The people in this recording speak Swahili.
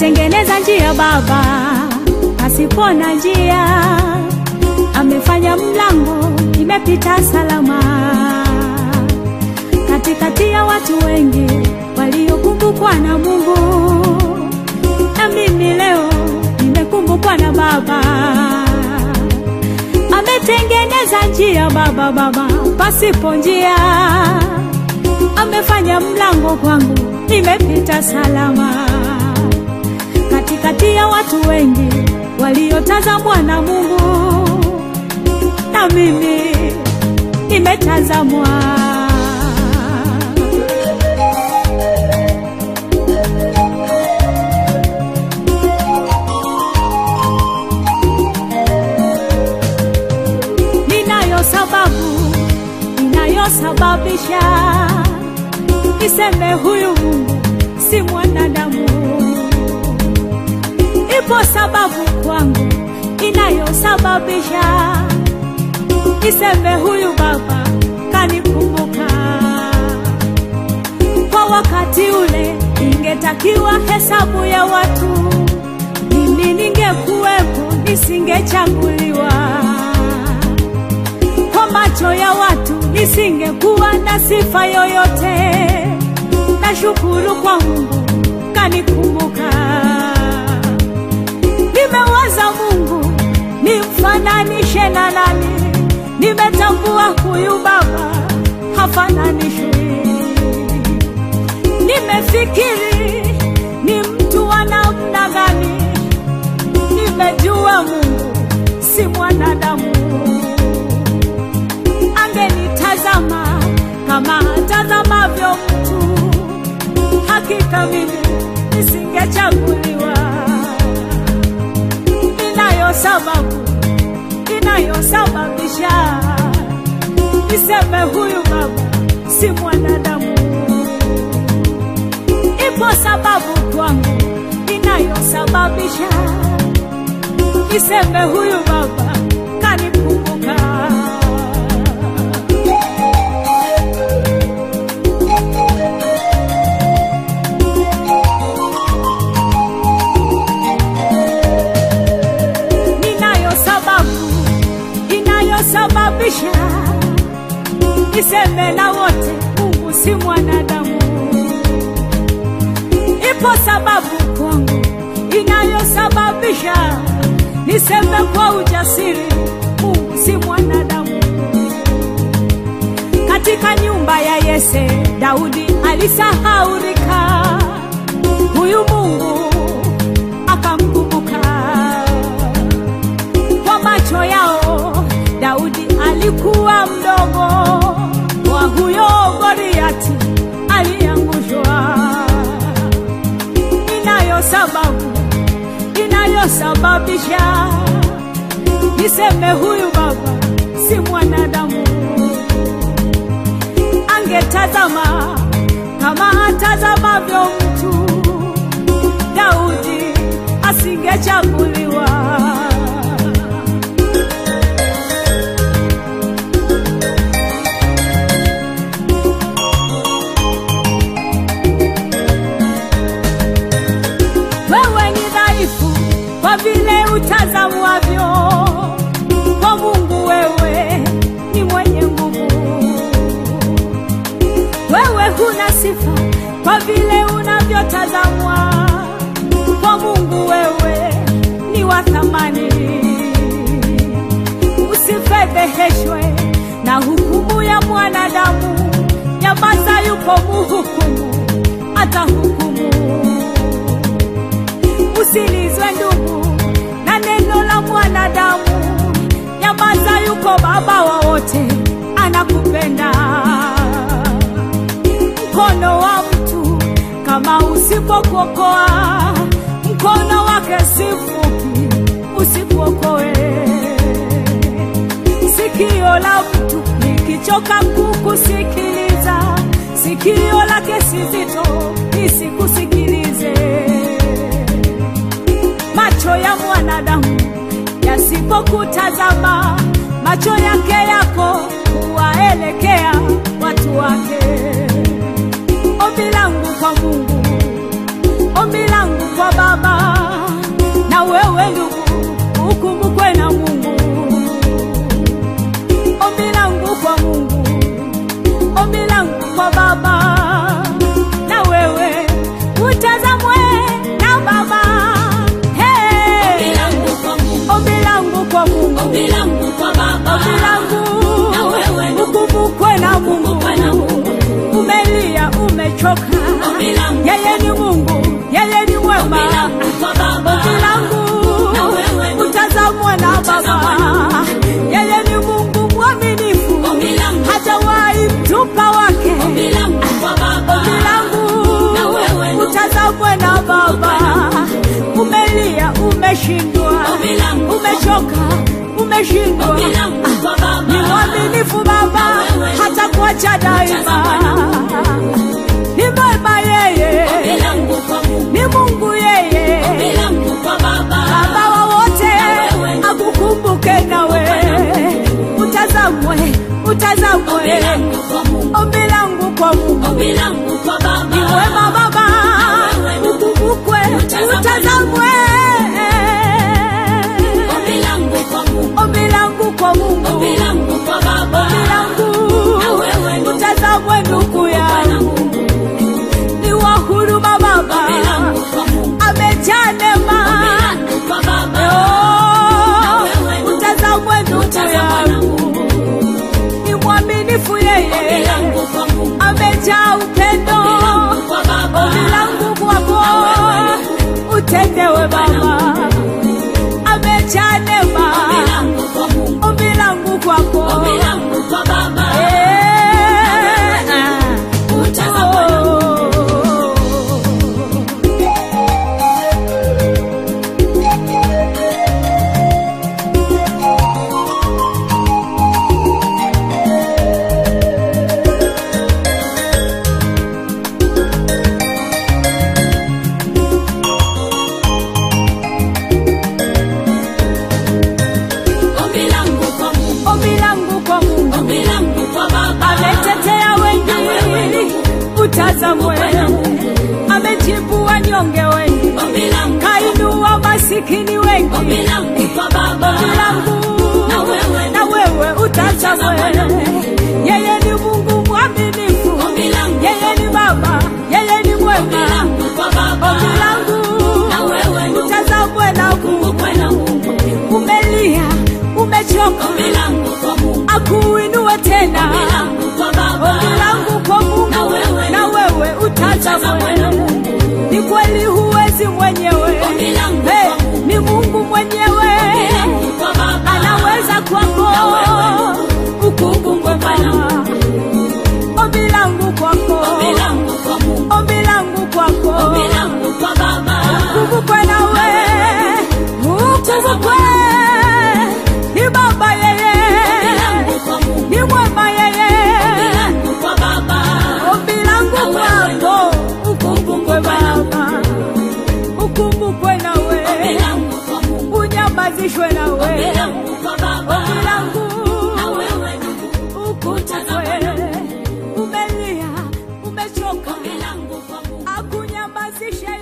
ametengeneza njia Baba pasipo na njia, amefanya mlango imepita salama katikati ya watu wengi waliokumbukwa na Mungu, na mimi leo nimekumbukwa na Baba. Ametengeneza njia Baba, Baba pasipo njia, amefanya mlango kwangu nimepita salama katikati ya watu wengi waliotazamwa na Mungu, na mimi nimetazamwa. Ninayo sababu inayosababisha niseme huyu Mungu si mwanadamu. Ipo sababu kwangu inayosababisha niseme huyu Baba kanikumbuka. Kwa wakati ule ingetakiwa hesabu ya watu, mimi ningekuwepo, nisingechaguliwa. Kwa macho ya watu nisingekuwa na sifa yoyote. Nashukuru kwa Mungu kanikumbuka. Nimewaza Mungu nimfananishe na nani? Nimetambua huyu Baba hafananishwi. Nimefikiri ni mtu wa namna gani? Nimejua Mungu si mwanadamu. Angenitazama kama atazamavyo mtu, hakika mimi nisingechaguliwa. Inayo sababu inayosababisha niseme huyu Baba si mwanadamu. Ipo sababu kwangu inayosababisha niseme huyu Baba kanikumbuka. Ninayo sababu inayosababisha niseme na wote Mungu si mwanadamu. Ipo sababu kwangu inayosababisha niseme kwa ujasiri Mungu si mwanadamu. Katika nyumba ya Yese, Daudi alisahaulika, huyu Mungu akamkumbuka. Kwa macho yao Daudi alikuwa mdogo, wa huyo Goliati aliangushwa. Inayo sababu inayosababisha niseme huyu Baba si mwanadamu. Angetazama kama atazamavyo mtu, Daudi asingechaguliwa. Wewe ni dhaifu kwa vile utazamwavyo, kwa Mungu wewe ni mwenye nguvu. Wewe huna sifa kwa vile unavyotazamwa, kwa Mungu wewe ni wa thamani. Usifedheheshwe na hukumu ya mwanadamu, nyamaza, yupo muhukumu, atahukumu usilizwe ndugu na neno la mwanadamu. Nyamaza, yuko baba wa wote, anakupenda. Mkono wa mtu kama usipokuokoa, mkono wake si mfupi, usikuokoe. Sikio la mtu likichoka kukusikiliza, sikio lake si zito, lisikusikilize macho ya mwanadamu yasipokutazama, macho yake yako huwaelekea watu wake. Ombi langu kwa Mungu, ombi langu kwa Baba, umechoka. Ombi langu Yeye ni Mungu, yeye ni mwema. Ombi langu kwa Baba. Ombi langu Na wewe ni- utazamwe na Utazamwe na Baba. Yeye ni Mungu mwaminifu, Ombi langu hajawahi mtupa wake. Ombi langu kwa Baba. Ombi langu Na wewe ni- utazamwe na Baba. Umelia, umeshindwa, Ombi langu umechoka, umeshindwa. Ombi langu kwa Baba. Ni mwaminifu Baba, hata kuacha daima. Ni mwema yeye, Ombi langu kwa Mungu. ni Mungu yeye, Ombi langu kwa Baba. Baba wa wote, akukumbuke nawe. Utazamwe, utazamwe, Ombi langu kwa Mungu. ombi langu kwa Mungu. Ombi langu kwa Baba. Ni wema Baba, ukumbukwe, utazamwe. Ombi langu kwa Mungu. Ombi langu kwa Mungu, Ombi langu kwa Baba. ombi langu Na wewe ni- utazamwe ndugu yangu, ni wa huruma Baba, Ombi langu kwa Mungu. amejaa neema. Ombi langu kwa Baba. Oh, wewe ni- utazamwe ndugu Utazamwe yangu, ni mwaminifu Ombi yeye, langu kwa Mungu. amejaa upendo. Ombi langu kwa Baba. Ombi langu kwako utendewe Baba, amejaa neema. Ombi langu kwa Mungu. Ombi langu kwako Ombi langu kwa Baba. Eh, ah. Utazamwe na Ombi langu kwa Mungu. Ombi langu kwa Mungu Ombi langu kwa Baba. ametetea wengi, utazamwe. Amejibu wanyonge wengi, Ombi langu. kainua masikini wengi. Ombi langu kwa Baba. Ombi langu Na wewe. na wewe utazamwe. Yeye ni Mungu mwaminifu, Ombi langu. yeye ni Baba, yeye ni Ombi mwema. langu kwa Baba. Ombi langu Na wewe ni- utazamwe na Mungu. Kumbukwe na Mungu. Umelia, umechoka, Ombi langu kwa Mungu. akuinue tena. Ombi langu kwa Baba. Ombi langu kwa Mungu Na wewe. na wewe utazamwe. Utazamwe na Mungu. Ni kweli huwezi mwenyewe, Ombi langu Hey, kwa Mungu. ni Mungu mwenyewe Ombi langu kwa Baba. anaweza kwako Na wewe. ukumbukwe Baba. Ombi langu kwako, Ombi langu kwa Mungu. ombi langu kwako, Ombi langu kwa Baba. ukumbukwe nawe, ukumbukwe ni Baba yeye, Ombi langu kwa Mungu. ni mwema Ombi yeye. langu kwa Baba. Ombi langu Na wewe. kwako, ukumbukwe Baba, ukumbukwe Ombi nawe, langu kwa Mungu. unyamazishwe Ombi nawe. langu kwa Baba. Ombi langu Na wewe ni ukumbukwe, umelia, umechoka, Ombi langu kwa Mungu. akunyamazishe